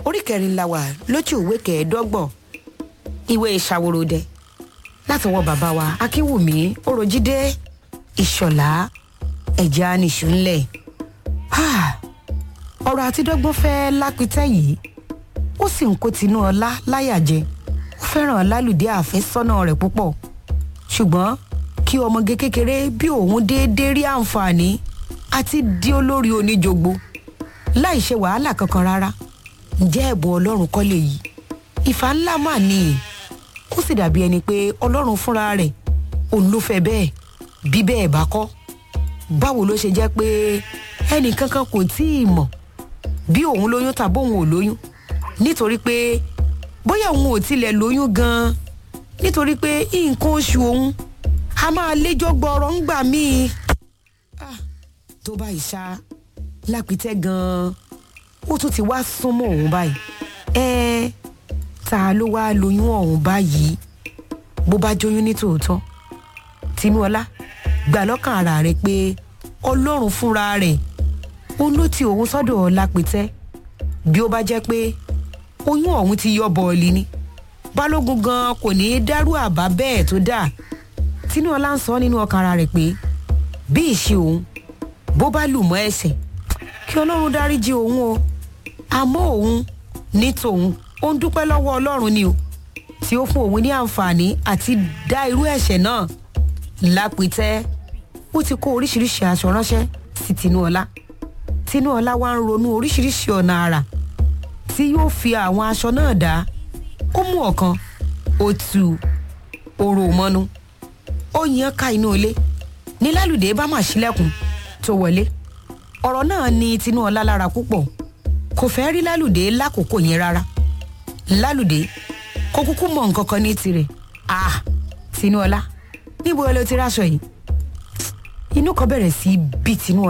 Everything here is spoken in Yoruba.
orí kẹrin la wà lójú ìwé kẹẹ̀ẹ́dọ́gbọ̀n ìwé ìṣàwòròdẹ látọwọ́ bàbá wa akínwùmí oròjídé ìṣọ̀lá ẹ̀já nìṣó ńlẹ̀ ọ̀rọ̀ àtidọ́gbọ́n fẹ́ lápítẹ́ yìí ó sì ń kó tinú ọlá láyàjẹ ó fẹ́ràn lálùdé àfẹ́sọ́nà rẹ̀ púpọ̀ ṣùgbọ́n kí ọmọge kékeré bí òun déédéé rí àǹfààní àti di olórí oníjogbo láì ṣe wàhálà kankan rárá ǹjẹ́ ẹ̀bùn ọlọ́run kọ́ lè yí ìfà ńlá mà ní ó sì dàbí ẹni pé ọlọ́run fúnra rẹ̀ òun ló fẹ́ bẹ́ẹ̀ bí bẹ́ẹ̀ bá kọ́ báwo ló ṣe jẹ́ pé ẹnì kankan kò tí ì mọ̀ bí òun lóyún tàbí òun ò lóyún nítorí pé bóyá òun ò tilẹ̀ lóyún gan-an nítorí pé nǹkan oṣù òun a máa léjọ́ gbọ́rọ̀ ń gbà míì tó báyìí ṣá lápítẹ́ gan-an ó tún ti wá súnmọ́ òun báyìí ẹ ta ló wá lóyún ọ̀hún báyìí bó bá jóyún ní tòótọ́ tinúọlá gbà lọ́kàn ara rẹ̀ pé ọlọ́run fúnra rẹ̀ òun ló ti òun sọ́dọ̀ lápítẹ́ bí ó bá jẹ́ pé oyún ọ̀hún ti yọ bọ́ọ̀lì ni balógun gan kò ní í dárú àbá bẹ́ẹ̀ tó dáa tinúọlá ń sọ nínú ọkàn ara rẹ̀ pé bí ìṣe òun bó bá lù mọ́ ẹsẹ̀ kí ọlọ́run dáríjì òun o àmọ́ òun ní tòun ó ń dúpẹ́ lọ́wọ́ ọlọ́run ni o tí ó fún òun ní àǹfààní àti dá irú ẹ̀ṣẹ̀ náà lápìtẹ́ ó ti kó oríṣiríṣi aṣọ ránṣẹ́ sí tinúọlá tinúọlá wá ń ronú oríṣiríṣi ọ̀nà àrà tí yóò fi àwọn aṣọ náà dá ó mú ọ̀kan ó tu orò mọ́nú ó yan ká inú ilé ní lálùdé bá mà sílẹ̀kùn tó wọlé ọ̀rọ̀ náà ní tinúọlá lára púpọ̀ kò fẹ́ rí lálùdé lákòókò yẹn rárá lálùdé kò kúkú mọ nǹkan kan ní tirẹ̀ ah tinúọlá níbo ló ti ráṣọ yìí inú kan bẹ̀rẹ̀ sí bí tinúọlá.